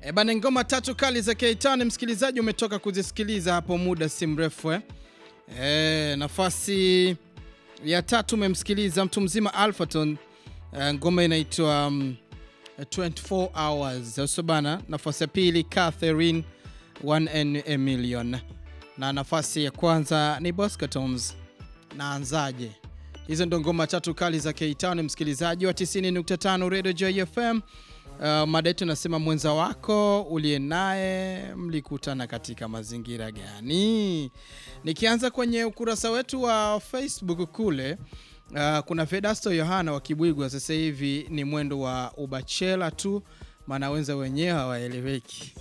E bana, ngoma tatu kali za Keitani, msikilizaji, umetoka kuzisikiliza hapo muda si mrefu eh. E, nafasi ya tatu umemsikiliza mtu mzima Alphaton, e, ngoma inaitwa um, 24 hours sio bana. Nafasi ya pili Catherine One and a Million, na nafasi ya kwanza ni Bosco Toms naanzaje. Hizo ndo ngoma tatu kali za Keitani, msikilizaji wa 90.5 Radio Joy FM. Uh, mada yetu nasema mwenza wako uliye naye mlikutana katika mazingira gani? Nikianza kwenye ukurasa wetu wa Facebook kule, uh, kuna Fedasto Yohana wa Kibwigwa, sasa hivi ni mwendo wa ubachela tu, maana wenza wenyewe hawaeleweki.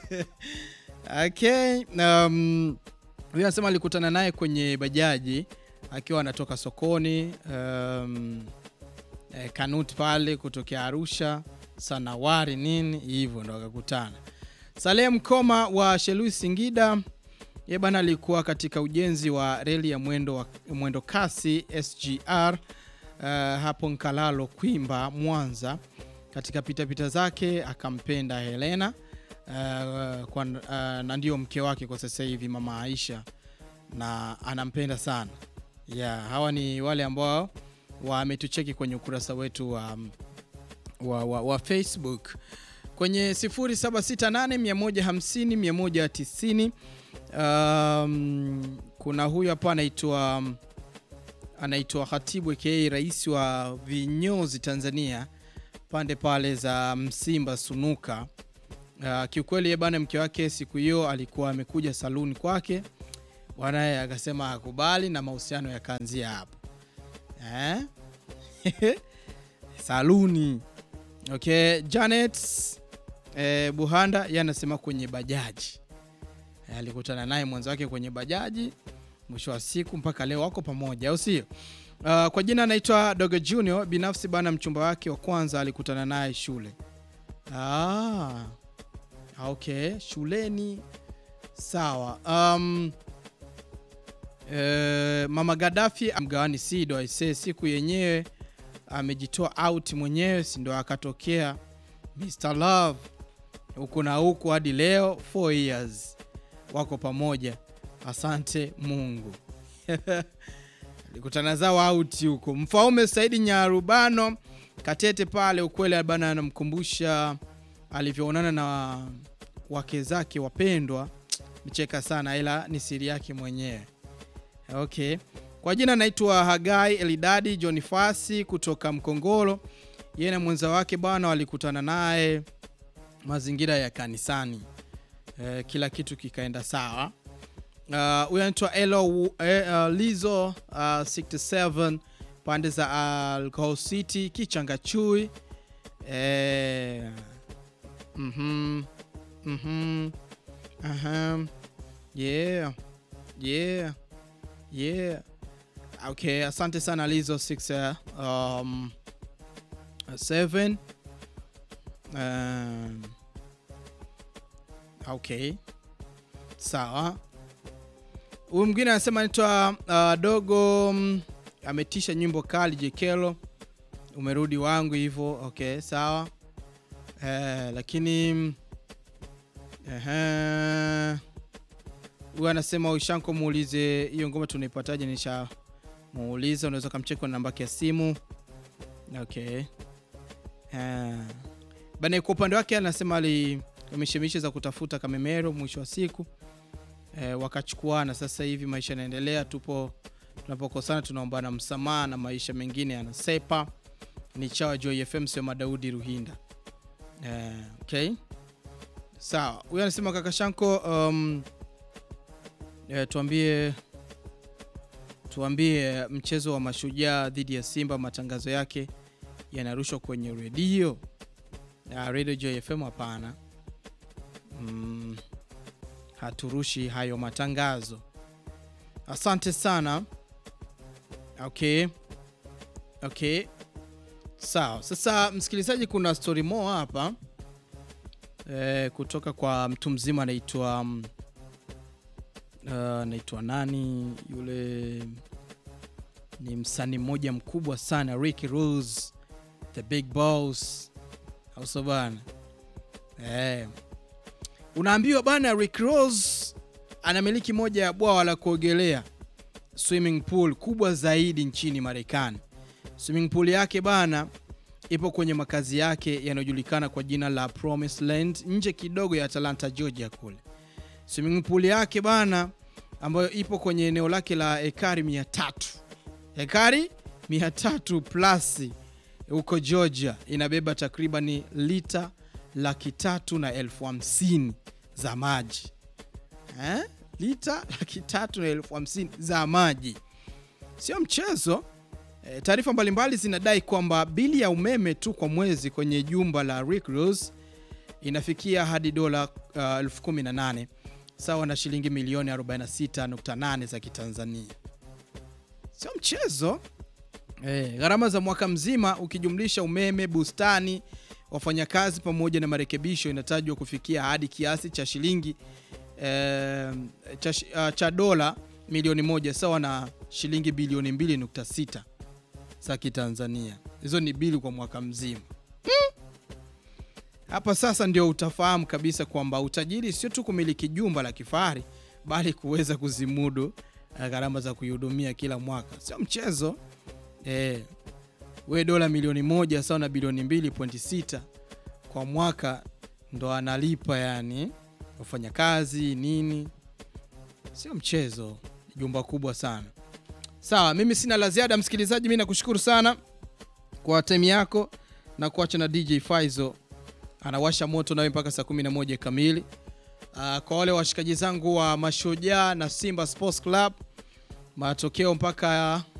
Okay, um, huyu anasema alikutana naye kwenye bajaji akiwa anatoka sokoni um, eh, Kanut pale kutokea Arusha Sanawari nini hivyo ndo akakutana. Saleh Mkoma wa Shelui Singida, ye bana alikuwa katika ujenzi wa reli ya mwendo, wa, mwendo kasi SGR uh, hapo Nkalalo Kwimba Mwanza. Katika pitapita zake akampenda Helena uh, kwa, uh, na ndio mke wake kwa sasa hivi mama Aisha, na anampenda sana yeah. Hawa ni wale ambao wametucheki kwenye ukurasa wetu wa wa, wa, wa Facebook kwenye 0768150190. Um, kuna huyu hapa anaitwa anaitwa Khatibu aka rais wa vinyozi Tanzania pande pale za Msimba Sunuka. Uh, kiukweli bana, mke wake siku hiyo alikuwa amekuja saluni kwake, bwanaye akasema akubali na mahusiano yakaanzia hapo eh? saluni Okay, Janet eh, Buhanda yeye anasema kwenye bajaji eh, alikutana naye mwanzo wake kwenye bajaji, mwisho wa siku mpaka leo wako pamoja, au sio? Uh, kwa jina anaitwa Dogo Junior. Binafsi bana, mchumba wake wa kwanza alikutana naye shule. Ah, okay, shuleni sawa. Um, eh, Mama Gaddafi mgawani Sido aisee, siku yenyewe amejitoa out mwenyewe, si ndo akatokea Mr Love huku na huku hadi leo 4 years wako pamoja, asante Mungu. alikutana zao out huko. Mfaume Saidi Nyarubano Katete pale, ukweli bana, anamkumbusha alivyoonana na wake zake wapendwa, mcheka sana, ila ni siri yake mwenyewe. Okay. Kwa jina naitwa Hagai Elidadi John Fasi kutoka Mkongoro. Yeye na mwenza wake bwana walikutana naye mazingira ya kanisani. E, kila kitu kikaenda sawa. Huyu uh, anaitwa Elo uh, uh, Lizo uh, 67 pande za Alcohol City Kichangachui. E, mhm mhm aha yeah yeah yeah Okay, asante sana Lizo 6 um, 7 um, okay, sawa. Huyu mwingine anasema anaitwa uh, Dogo um, ametisha nyimbo kali Jekelo, umerudi wangu hivyo. Okay, sawa uh, lakini uh, huyu anasema Ushanko, muulize hiyo ngoma tunaipataje? nisha muuliza unaweza ukamcheki na namba yake ya simu. Okay. Uh, bana kwa upande wake anasema alimishemishe za kutafuta Kamemero, mwisho wa siku uh, wakachukuana. Sasa hivi maisha yanaendelea, tupo tunapokosana tunaombana msamaha na maisha mengine yanasepa. Ni chawa Joy FM, sio Madaudi Ruhinda. Uh, okay, sawa. Huyu anasema kaka Shanko, um, uh, tuambie tuambie mchezo wa Mashujaa dhidi ya Simba, matangazo yake yanarushwa kwenye redio ya Radio Joy FM? Hapana, mm, haturushi hayo matangazo. Asante sana. Okay, okay, sawa. Sasa msikilizaji, kuna story more hapa e, kutoka kwa mtu mzima anaitwa anaitwa uh, nani yule ni msanii mmoja mkubwa sana Ricky Rules the big boss au so bana eh Unaambiwa bana, Rick Ross anamiliki moja ya bwawa la kuogelea swimming pool kubwa zaidi nchini Marekani. Swimming pool yake bana ipo kwenye makazi yake yanayojulikana kwa jina la Promised Land nje kidogo ya Atlanta, Georgia kule. Swimming pool yake bana ambayo ipo kwenye eneo lake la ekari 300. Ekari 300 plus huko Georgia inabeba takribani lita laki tatu na elfu hamsini za maji eh? Lita laki tatu na elfu hamsini za maji, sio mchezo. E, taarifa mbalimbali zinadai kwamba bili ya umeme tu kwa mwezi kwenye jumba la Rick Ross inafikia hadi dola uh, elfu kumi na nane sawa na shilingi milioni 46.8 za Kitanzania, sio mchezo. E, gharama za mwaka mzima ukijumlisha umeme, bustani, wafanyakazi pamoja na marekebisho inatajwa kufikia hadi kiasi cha shilingi e, cha, uh, cha dola milioni moja sawa na shilingi bilioni 2.6 za Kitanzania. Hizo ni bili kwa mwaka mzima. Hapa sasa ndio utafahamu kabisa kwamba utajiri sio tu kumiliki jumba la kifahari bali kuweza kuzimudu gharama za kuihudumia kila mwaka, sio mchezo. Eh, we dola milioni moja sawa na bilioni 2.6 kwa mwaka ndo analipa, yani wafanyakazi nini, sio mchezo. Jumba kubwa sana. Sawa, mimi sina la ziada msikilizaji, mimi nakushukuru sana kwa time yako na kuacha na DJ Faizo anawasha moto nawe mpaka saa 11 kamili. Uh, kwa wale washikaji zangu wa Mashujaa na Simba Sports Club, matokeo mpaka